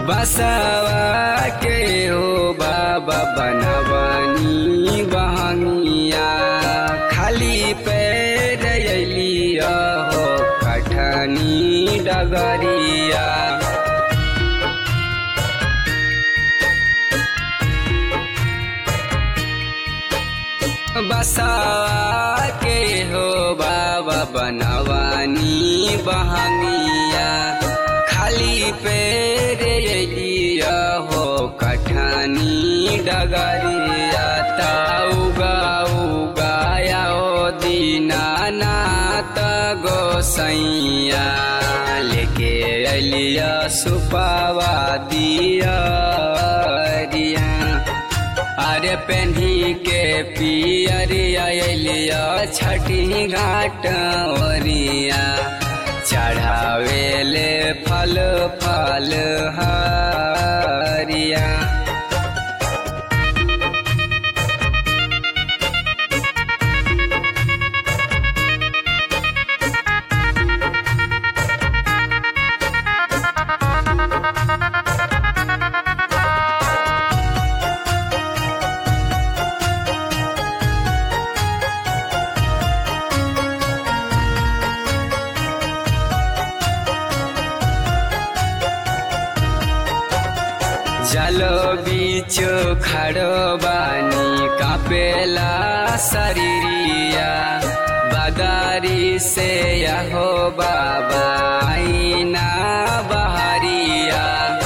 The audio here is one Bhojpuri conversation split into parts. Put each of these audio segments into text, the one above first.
बसवा के हो बाबा बनवनी बहनिया खाली पैर अलिया हो कठनी डगरिया बसवा के हो बाबा बनवानी बहनिया खाली पैर अलिया हो कठनी डगरिया ताउगा उगाया ओ दीनानाथ गोसैया लेके अलिया सुपावा दिया रिया अरे पेन्ही के पियरिया अलिया छठी घाट ओरिया चढ़ावेले फल फल हरिया जलो बीच खड़ो बानी कापेला शरीरिया बदारी से यहो बाबा आईना बहरिया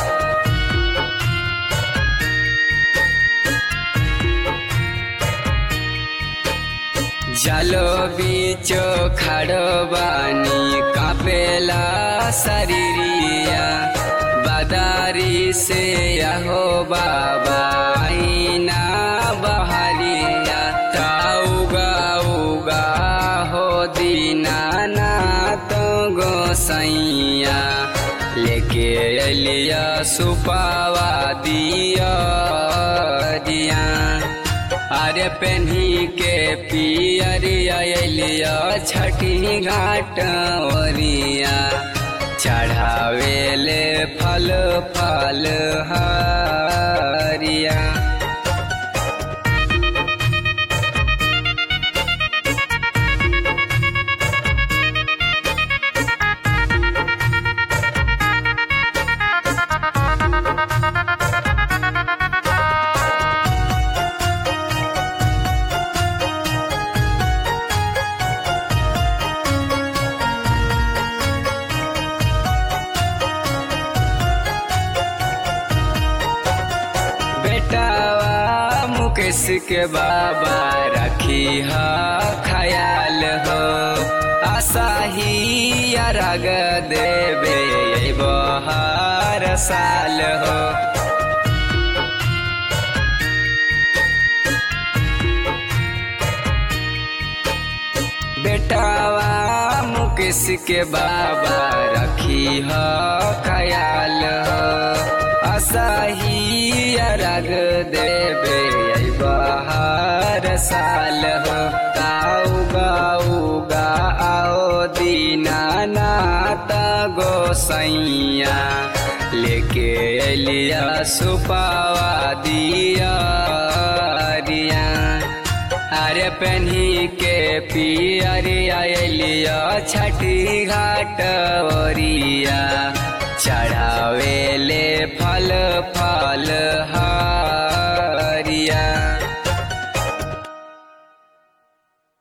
जलो बीच खड़ो बानी कापेला शरीरिया बदारी से यहो बाबा आईना बहरिया ताउगा उगा हो दीनानाथ गोसैया लेके अलिया सुपावा दिया दिया अरे पेन्ही के पियरिया अलिया छठी घाट ओरिया चढ़ावेले फल फल हरिया बेटावा मुकेश के बाबा रखी हा ख्याल हो आशा ही रग देवे बहार साल हो बेटावा मुकेश के बाबा रखी हो ख्याल हो असही रग देवे बहार साल हो ताउगा उगा आओ दीनानाथ गोसैया लेके अलिया सुपावा दिया रिया अरे पेन्ही के पियरिया अलिया छठी घाट ओरिया चढ़ा